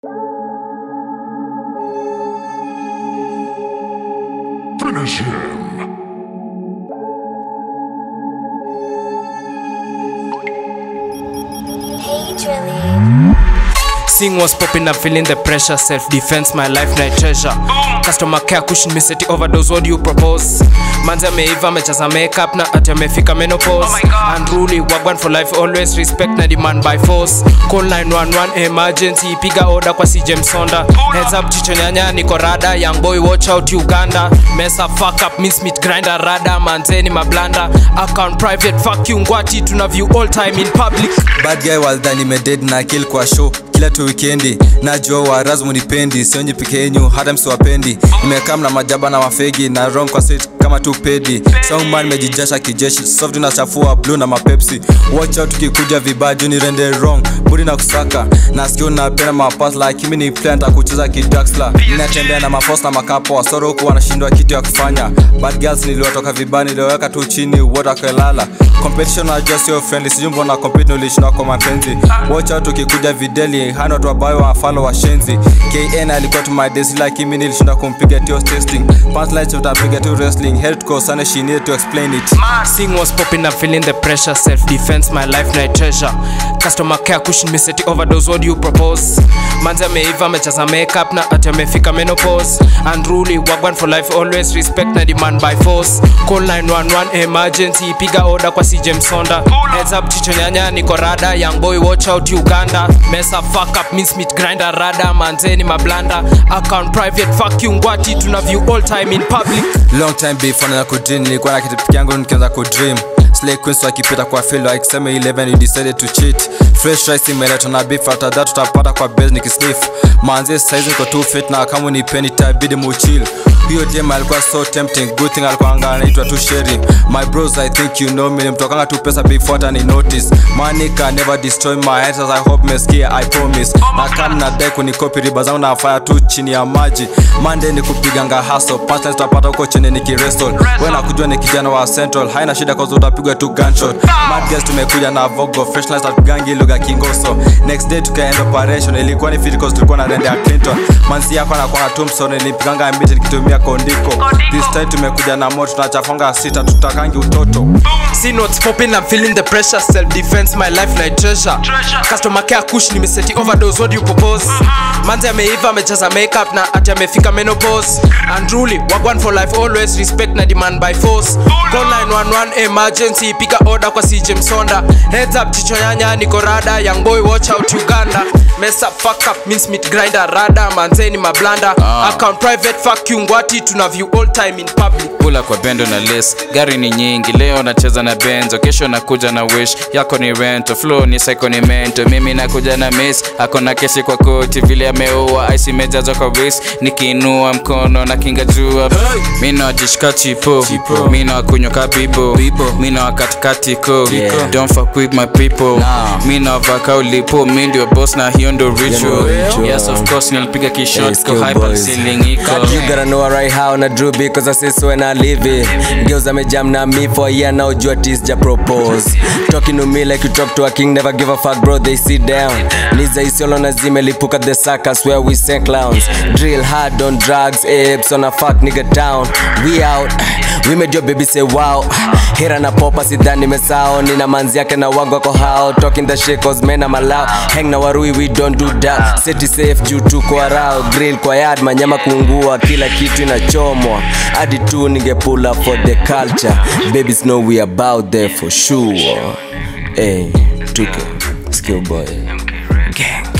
Finish him. Hey, Drilly. Sing was popping up, feeling the pressure. Self defense, my life, my treasure. Customer care, cushion me, seti overdose. What do you propose? Manzi ameiva, amechaza makeup na ati amefika menopause. Unruly, wagwan for life, always respect na demand by force. Call 911 emergency, piga order kwa CJ Msonda. Heads up, chicho nyanya, niko rada. Young boy, watch out Uganda. Mesa fuck up, miss meat grinder, rada. Manzeni mablanda. Account private, fuck you ngwati. Tuna view all time in public. bad guy waldhani meded na kill kwa show kila tu wikendi najua waraz munipendi sionyi peke yenyu hata msiwapendi nimekaa na majaba na mafegi na wrong kwa set kama tu pedi songman nimejijasha kijeshi soft nachafua blue na mapepsi watch out ukikuja vibaya juu ni rende wrong budi na kusaka na sikio napenda mapas like mimi ni plant kucheza kidaxla ninatembea na mafos na makapo wasoro huku wanashindwa kitu ya kufanya bad girls niliwatoka vibaya niliweka tu chini wote wakalala competition najua sio friendly sijui mbona compete ulishinda kwa mapenzi watch out ukikuja videli hana watu ambayo wafalo washenzi kn alikuwa tu madesi lakini mimi nilishinda kumpiga tio testing punchlines utapiga tu wrestling head cause sana she needed to explain it Sing was popping up, feeling the pressure. Self defense, my life, my treasure. Customer care, cushion me, seti overdose. What do you propose? Manzi ameiva, amechaza makeup na ati amefika menopause. Unruly, wagwan for life, always respect na demand by force. Call 911 emergency, piga order kwa CJ Msonda. Heads up, chicho nyanya, niko rada. Young boy, watch out Uganda. Mesa fuck up, miss meat grinder, rada. Manzeni mablanda. Account private, fuck you ngwati. Tuna view all time in public. long time before na kudream nilikuwa na kitu peke yangu nikianza kudream Slay Queens wakipita kwa field wakisema 11 you decided to cheat fresh rice imeletwa na beef after that tutapata kwa base nikisniff manzi size niko too fit na kama unipeni itabidi muchill hiyo dem alikuwa so tempting good thing alikuwa anga anaitwa tu sharing my bros i think you know me nimtokanga tu pesa before hata ni notice money can never destroy my head as i hope meskia i promise na kama nadai kunikopi riba zangu nafanya tu chini ya maji mande ni kupiganga haso punchline tutapata huko chini nikirestol we nakujua ni kijana wa central haina shida cause utapigwa tu gunshot mad guys tumekuja na vogo fresh lines tupigangi lugha kingoso next day tukaenda operation ilikuwa ni fit cause tulikuwa na rende ya clinton manzi yako anakuwa na tombstone nilipiganga miti nikitumia kondiko this time tumekuja na moto tunachafanga sita tutakangi utoto See notes popping, I'm feeling the pressure. Self defense, my life, my treasure. Customer care, kush nimeseti overdose. What do you propose? Manzi ameiva, amechaza makeup na ati amefika menopause. Unruly, wagwan for life, always respect na demand by force. Call 911 emergency, piga order kwa CJ Msonda. Heads up, chicho nyanya, niko rada. Young boy, watch out Uganda. Mess up, fuck up, mince meat grinder, rada. Manzeni mablanda. Account private, fuck you ngwati. Tuna view all time in public. kula kwa bendo na les gari ni nyingi leo nacheza na benzo kesho nakuja na wish yako ni rento flow ni psycho ni mento mimi nakuja na miss ako na kesi kwa koti vile ameua ice imejazwa kwa wrist nikiinua mkono na kinga jua mi nawajishika chipo mi nawakunywa ka bibo mi nawakatikati ko don't fuck with my people mi nawavaka ulipo mi ndio boss na hiyo ndo ritual yes of course nilipiga kishot Hey, ko skill hyper boys. ceiling iko You gotta know right how na drew because I say so when I live it. Girls amejam na me for a year now, jua tis ja propose. Talking to me like you talk to a king, never give a fuck, bro. They sit down. Liza isiolo na zimelipuka the circus where we send clowns. Drill hard on drugs, apes on a fuck nigga town. We out. We made your baby say wow. Hera na popa sidhani mesao, nina manzi yake na wangu wako hao. Talking the shit cause men I'm allowed. Hang na warui we don't do that. Seti safe juu tuko arao. Grill kwa yard manyama kuungua, kila kitu inachomwa. Hadi tu ninge pull up for the culture. Babies know we about there for sure. Hey, tuko skill boy. Gang.